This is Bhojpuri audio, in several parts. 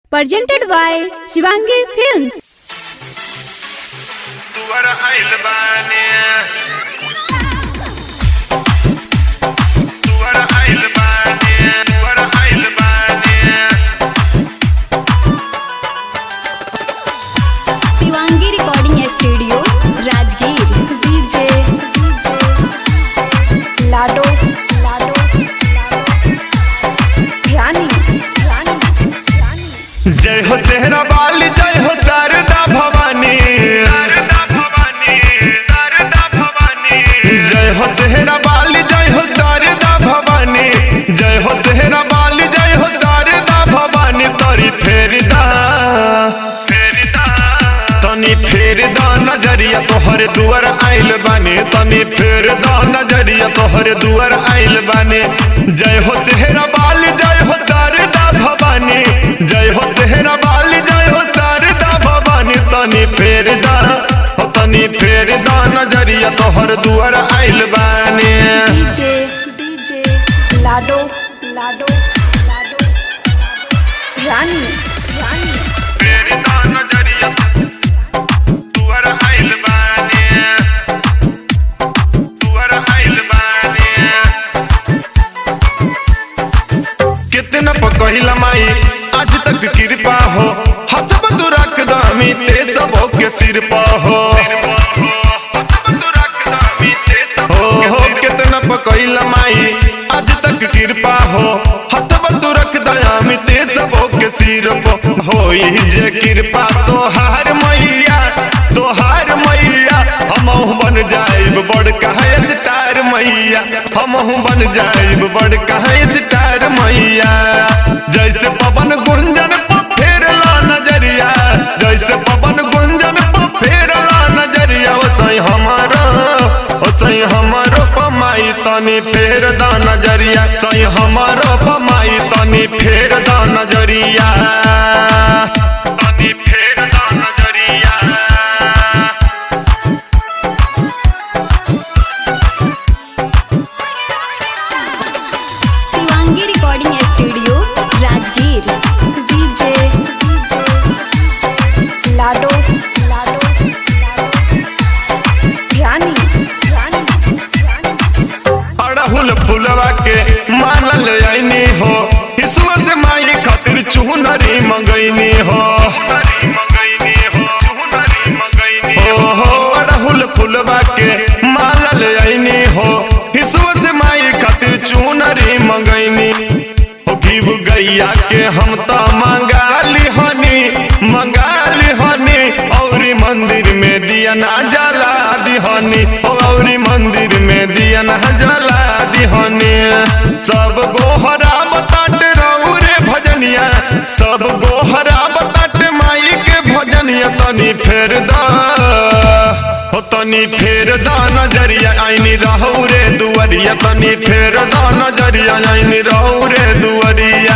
presented by Shivangi Films. तुअर आइल बानी तुअर आइल बानी तुअर आइल बानी Shivangi recording studio Rajgir DJ Lado Lado ध्यानी ध्यानी जय हो सेहरा बाली जय हो शारदा भवानी शारदा भवानी शारदा भवानी जय हो सेहरा बाली जय हो शारदा भवानी जय हो सेहरा बाली जय हो शारदा भवानी तोरी फेरदा फेरदा तनी फेर दा नजरिया तोहर दुआर आइल बानी तनी फेर दा नजरिया तोहर दुआर आइल बानी जय हो सेहरा बाली जय हो शारदा भवानी जय हो सेहरा बाली जय हो शारदा भवानी तनी फेर दा हो तनी फेर दा नजरिया तोहर दुआर आइल बानी डीजे डीजे लाडो लाडो लाडो ध्यानी ध्यानी फेर दा नजरिया दुआर आइल बानी दुआर आइल बानी कितना पकहिला माई आज तक कृपा हो हाथ बंधु रख दामी ते सबो के सिर पा हो हो हो कितना पकहिला माई आज तक कृपा हो हाथ बंधु रख दयामी ते सबो के सिर पो होई जे कृपा तोहार मैया तोहार मैया हमहु बन जाइब बड़ कहे स्टार मैया हमहु बन जाइब बड़ कहे स्टार मैया जैसे पवन गुंजन पर फेरला नजरिया जैसे पवन गुंजन पर फेरला नजरिया ओसई हमारा ओसई हमारो पमाई तनी फेर दा नजरिया सई हमारो पमाई तनी फेर दा नजरिया तनी फेर दा नजरिया Shivangi recording studio Rajgir DJ Lado Lado ध्यानी ध्यानी अड़हुल फुलवा के मानल आईनी हो ईश्वर से माई खातिर चुनरी मंगैनी हो हो हो अड़हुल फुलवा के मालल आईनी हो ईश्वर से माई खातिर चुनरी मंगैनी हो घीव गैया के हम तो मंगाली हनी मंगाली हनी औरी मंदिर में दिया ना जला दिहनी औरी मंदिर में दिया ना जला दिहनी सब गोहरा बताट रहू रे भजनिया सब गोहरा बताट माई के भजनिया तनी फेर दा हो तनी फेर दा नजरिया आईनी रहू रे दुवरिया तनी फेर दा नजरिया आईनी रहू रे दुवरिया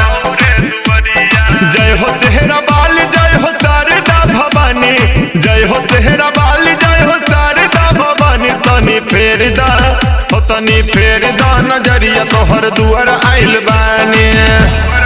जय हो सेहरा बाल जय हो शारदा भवानी जय हो सेहरा बाल जय हो शारदा भवानी तनी फेर दा हो तनी फेर दा नजरिया तोहर दुआर आइल बानी